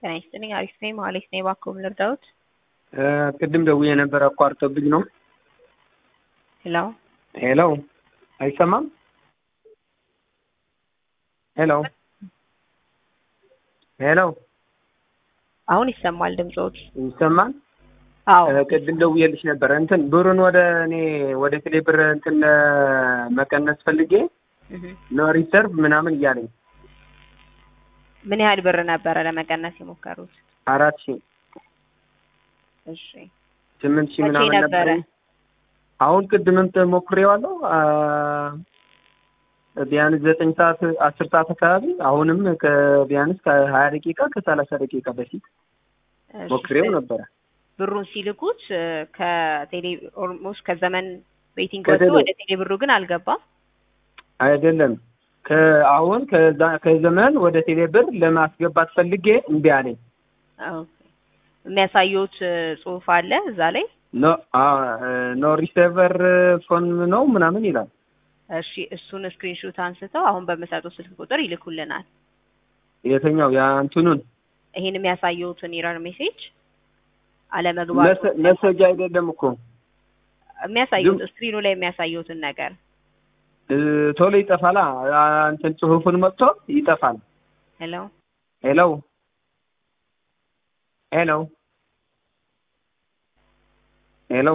ጤና ይስጥልኝ። አሪፍ ነኝ። መሀሌት ነኝ። እባክዎ ምን ልርዳዎት? ቅድም ደውዬ ነበር አቋርጦብኝ ነው። ሄሎ ሄሎ፣ አይሰማም? ሄሎ ሄሎ፣ አሁን ይሰማል ድምጾት? ይሰማል? አዎ ቅድም ደውዬልሽ ነበር እንትን ብሩን ወደ እኔ ወደ ቴሌ ብር እንትን መቀነስ ፈልጌ እህ። ነው ሪሰርቭ ምናምን እያለኝ ምን ያህል ብር ነበረ ለመቀነስ የሞከሩት? አራት ሺህ እሺ ስምንት ሺህ መቼ ምናምን ነበረ? ነበር። አሁን ቅድምም ሞክሬዋለሁ አ፣ ቢያንስ ዘጠኝ ሰዓት አስር ሰዓት አካባቢ አሁንም ከቢያንስ ከሀያ ደቂቃ ከሰላሳ ደቂቃ በፊት እሺ፣ ሞክሬው ነበረ። ብሩን ሲልኩት እ፣ ከቴሌ ኦልሞስት ከዘመን ቤቲንግ ከቴሌ- ወጥቶ ወደ ቴሌ ብሩ ግን አልገባም። አይደለም ከአሁን ከዛ ከዘመን ወደ ቴሌ ብር ለማስገባት ፈልጌ እምቢ አለኝ። ኦኬ። የሚያሳየውት እ፣ ጽሁፍ አለ እዛ ላይ። ኖ አ ኖ ሪሴቨር ፎን ነው ምናምን ይላል። እሺ እሱን ስክሪንሾት አንስተው አሁን በምሰጠው ስልክ ቁጥር ይልኩልናል። የተኛው ያ እንትኑን ይሄን የሚያሳየውትን ኢረር ሜሴጅ አለመግባቱ መሰ- መሰጃ አይደለም እኮ የሚያሳዩት ግን- ስክሪኑ ላይ የሚያሳየውትን ነገር እ፣ ቶሎ ይጠፋላ። አ፣ እንትን ጽሁፉን መጥቶ ይጠፋል። ሄሎ ሄሎ ሄሎ ሄሎ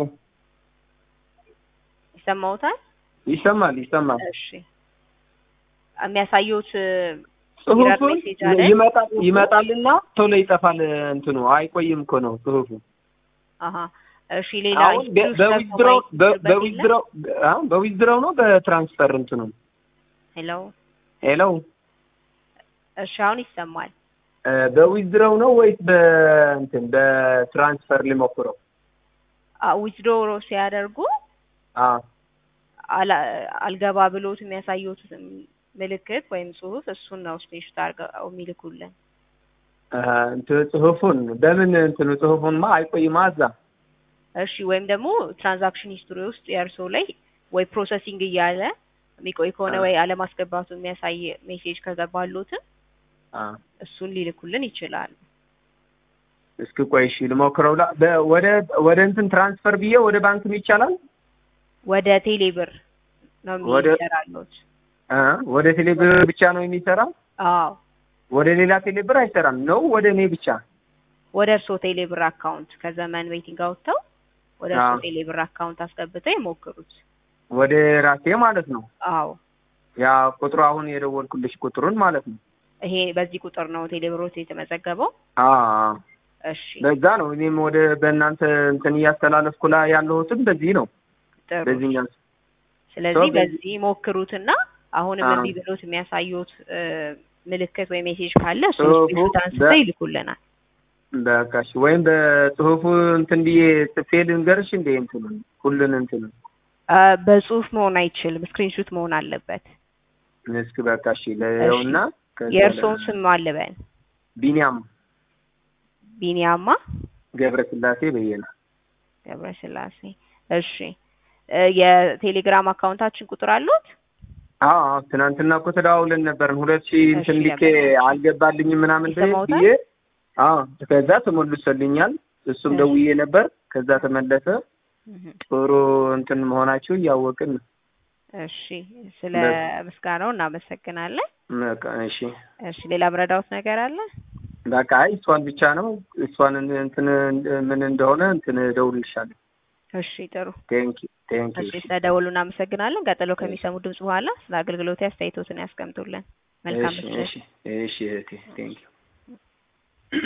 ይሰማውታል? ይሰማል ይሰማል። እሺ የሚያሳየውት ኢረር ጽሁፉን ሜሴጅ አለ። ይመጣል ይመጣልና ቶሎ ይጠፋል። እንትኑ አይቆይም እኮ ነው ጽሁፉ። አሀ እሺ ሌላ አሁን በ- በዊዝድሮው በ- በዊዝድሮው አሁን በዊዝድሮው ነው በትራንስፈር እንትኑ ሄሎ ሄሎ እሺ አሁን ይሰማል። እ፣ በዊዝድሮው ነው ወይስ በእንትን በትራንስፈር ሊሞክረው? ዊዝድሮ ሲያደርጉ አ አላ- አልገባ ብሎት የሚያሳዩት ምልክት ወይም ጽሁፍ እሱን ነው ስክሪንሾት አድርገው የሚልኩልን። አ፣ እንትን ጽሁፉን በምን እንትኑ ጽሁፉንማ አይቆይማ እዛ እሺ ወይም ደግሞ ትራንዛክሽን ሂስትሪ ውስጥ የእርሶ ላይ ወይ ፕሮሰሲንግ እያለ የሚቆይ ከሆነ አ። ወይ አለማስገባቱ የሚያሳይ ሜሴጅ ከገባሎትም አ እሱን ሊልኩልን ይችላሉ። እስኪ ቆይ እሺ ልሞክረው። ላ በ- ወደ ወደ እንትን ትራንስፈር ብዬ ወደ ባንክም ይቻላል? ወደ ቴሌ ብር ነው ወደ- የሚሰራሉት። አ ወደ ቴሌ ብር ብቻ ነው የሚሰራ? አዎ ወደ ሌላ ቴሌ ብር አይሰራም ነው? ወደ እኔ ብቻ? ወደ እርሶ ቴሌ ብር አካውንት ከዘመን ቤቲንግ አውጥተው ወደ እርሶ አዎ። ቴሌ ብር አካውንት አስገብተው ይሞክሩት። ወደ ራሴ ማለት ነው። አዎ ያ ቁጥሩ አሁን የደወልኩልሽ ቁጥሩን ማለት ነው። ይሄ በዚህ ቁጥር ነው ቴሌ ብሮት የተመዘገበው። አ እሺ በዛ ነው እኔም ወደ በእናንተ እንትን እያስተላለፍኩ ላይ ያለሁትም በዚህ ነው። ጥሩ። በዚህኛው ስለዚህ ሰው በዚህ ሞክሩትና አሁንም አዎ። እምቢ ብሎት የሚያሳዩት እ፣ ምልክት ወይ ሜሴጅ ካለ እሱ ጽሁፉ ስክሪንሾት አንስተው በ- ይልኩልናል። በቃ እሺ። ወይም በጽሁፉ እንትን ብዬ ጽፌ ልንገርሽ እንደ እንትኑ ሁሉን እንትኑ አ፣ በጽሁፍ መሆን አይችልም፣ ስክሪንሾት መሆን አለበት። እስኪ በቃ እሺ ለየውና ከዛ የእርስዎን ለ- ስም አልበን ቢኒያም ቢኒያማ ገብረስላሴ በየነ ገብረስላሴ። እሺ እ፣ የቴሌግራም አካውንታችን ቁጥር አሉት? አዎ አዎ፣ ትናንትና እኮ ተደዋውለን ነበርን። ሁለት ሺህ እንትን እሺ፣ ልኬ ነበር። አልገባልኝም ምናምን ብዬ ይሰማዎታል? ብዬ አዎ፣ ከዛ ተመልሶልኛል። እሱም እሺ። ደውዬ ነበር። ከዛ ተመለሰ። እህ፣ ጥሩ እንትን መሆናችሁ እያወቅን ነው። እሺ ስለ በ- ምስጋናው እናመሰግናለን። በቃ እሺ እሺ ሌላ ምረዳውት ነገር አለ? በቃ አይ እሷን ብቻ ነው እሷን እንትን ምን እንደሆነ እንትን እደውልልሻለሁ። እሺ ጥሩ። ቴንክ ዩ ቴንክ እሺ ዩ ስለደወሉ እናመሰግናለን። ቀጥሎ ከሚሰሙ ድምጽ በኋላ ስለ አገልግሎት አስተያየቶትን ያስቀምጡልን። መልካም እሺ ምሽት። እሺ እሺ እህቴ ቴንክ ዩ